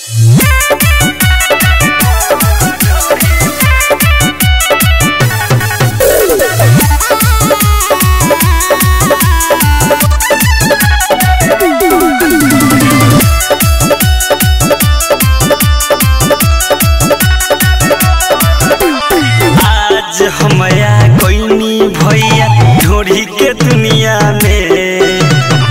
आज हमया कोइनी भैया ढोरी के दुनिया में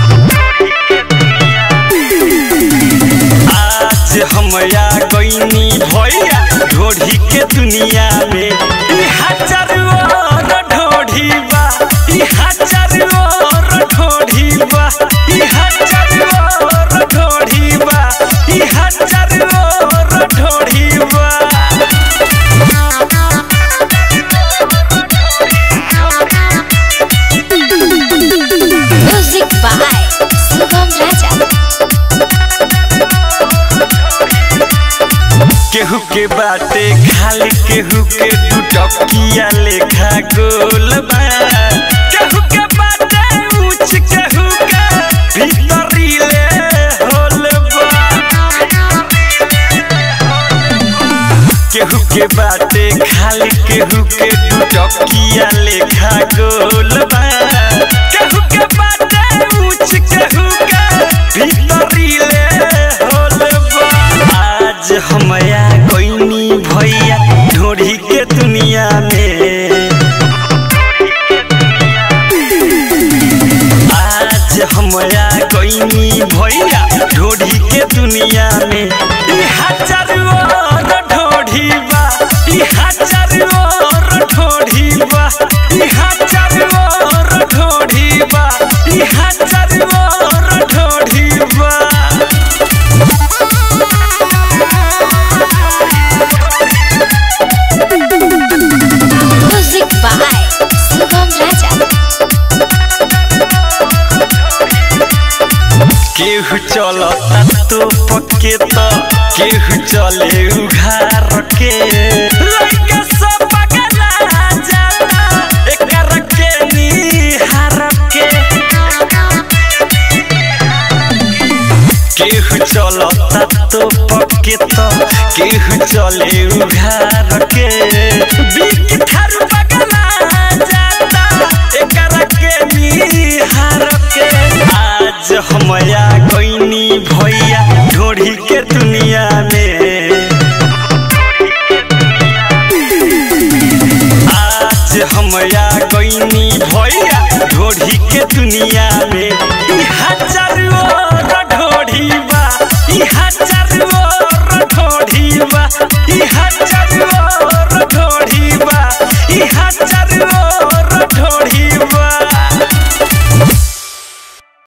आज हमया कोइनी भैया ढोरी के दुनिया में ई हजार और ढोरी बा ई हजार और ढोरी बा ई हजार और ढोरी बा ई हजार और ढोरी बा Music by Sugam Raja. केहू के बाटे खाली केहू के टुटकिया लेखा गोल बा केहू के बाटे ऊंच केहू के भीतरी ले होल बा केहू के बाटे खाली केहू के टुटकिया लेखा गोल बा केहू के बाटे ऊंच केहू के भीतरी ले होल बा आज हमया कोइनी भैया ढोरी के दुनिया में आज हमया कोइनी भैया ढोरी के दुनिया में ई हजार और ढोरी बा ई हजार और ढोरी बा ई हजार और ढोरी बा ई हजार और ढोरी बा Music by Sugam Raja. केहू चलता तो पक्के तो केहू चले उघार के लइका सब पगला जाला एकर के निहार के केहू चलता तो पक्के तो केहू चले उघार के बीक थारू पगला जाता एकर के निहार के आज हमया कोइनी भैया ढोरी के दुनिया में आज हमया कोइनी भैया ढोरी के दुनिया में ई हजार और ढोरी बा ई हजार और ढोरी बा ई हजार